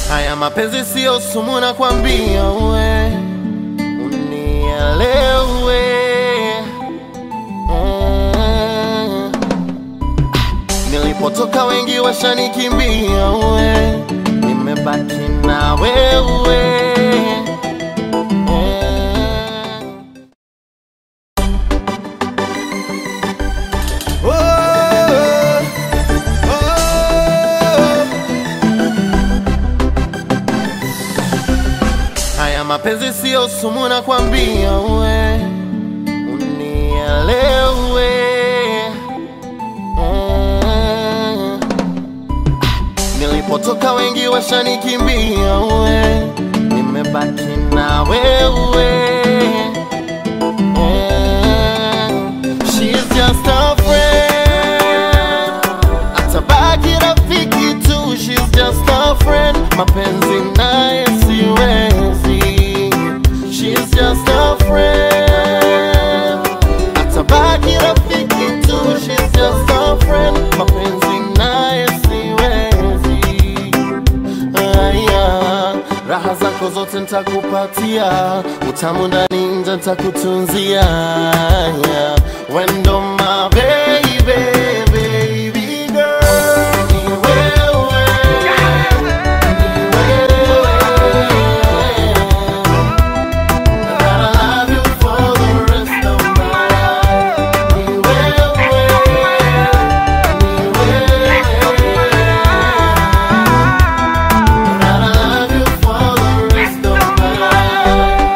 Haya mapenzi sio sumu, nakwambia we unielewe. Mm. Nilipotoka wengi washanikimbia we, nimebaki na wewe. Mm. Oh, oh. Haya mapenzi sio sumu, nakwambia we unielewe. Mm. Nilipotoka wengi washanikimbia we, nimebaki na wewe. Mm. She's just a friend, atabaki rafiki tu. She's just a friend, mapenzi naye siwezi. She's just a friend, atabaki rafiki tu. She's just a friend, mapenzi naye siwezi. Aya, raha zako zote ntakupatia, utamu ndani nje ntakutunzia. Aya, Wendo my baby, baby girl, ni wewe, ni wewe. Gotta love you for the rest of my life. Ni wewe, ni wewe. Gotta love you for the rest of my life.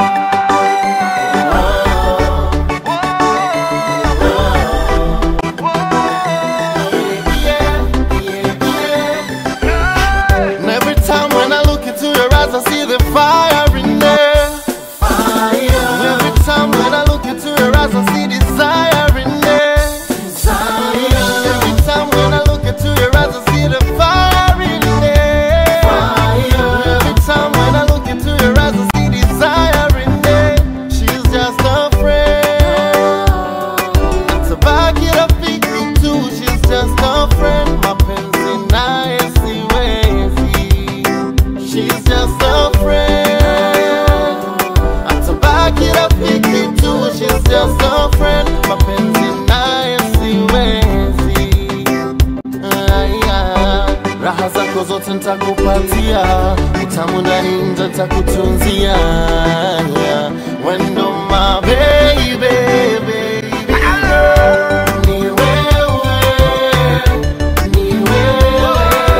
And every time when I look into your eyes, I see the fire in there. And every time when I look into your eyes, I see desire in there. And every time when I look into your eyes, I see the fire in there. And every time when I look into your eyes, I see desire in there. She's just a friend. Tabaki rafiki tu, she's just a friend. Mapenzi naye siwezi. She's just a friend. Atabaki rafiki tu, she's just a friend. Mapenzi naye siwezi. Aya, raha zako zote ntakupatia, utamu ndani nje ntakutunzia. Aya, Wendo my baby, baby girl. Ni wewe, ni wewe.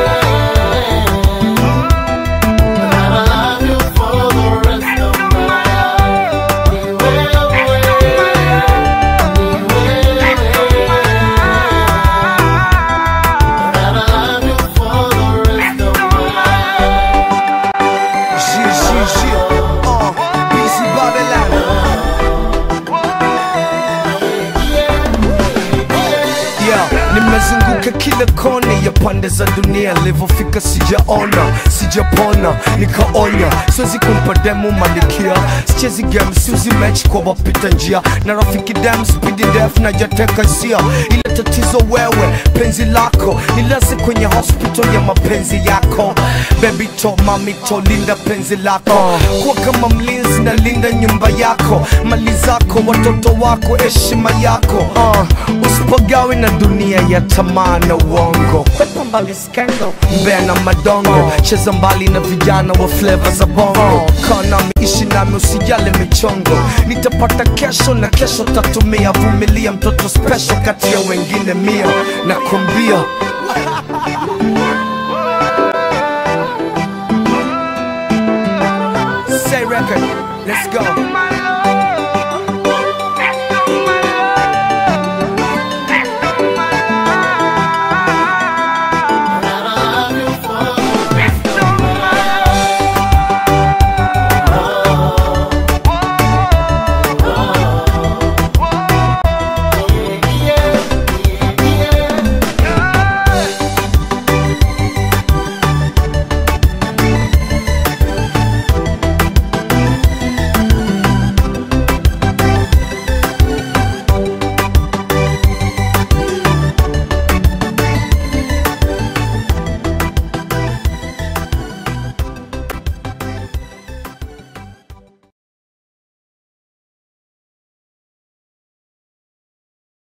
Gotta love you for the rest of my life. Ni wewe, ni wewe. Gotta love you for the rest of my life. Gigi, uh, busy Babylon. Yeah, nimezunguka kila kona ya pande za dunia, nilivyofika sijaona, sijapona, nikaonya, siwezi kumpa demu malikia, sichezi game, siuzi match kwa wapita njia, na rafiki dem speedy def na jateka sia, ile tatizo wewe, penzi lako nilaze kwenye hospital ya mapenzi yako, baby to mami to linda penzi lako, kuwa kama mlinzi na linda nyumba yako, mali zako, watoto wako, heshima yako, uh, usipagawe na dunia ya tamaa na uongo, kwepa mbali skendo, mbea na madongo, cheza mbali na vijana wa flavor za bongo, kaa nami, ishi nami, usijale michongo, nitapata kesho na kesho tatumia, vumilia mtoto special kati ya wengine mia, nakwambia Say record, let's go.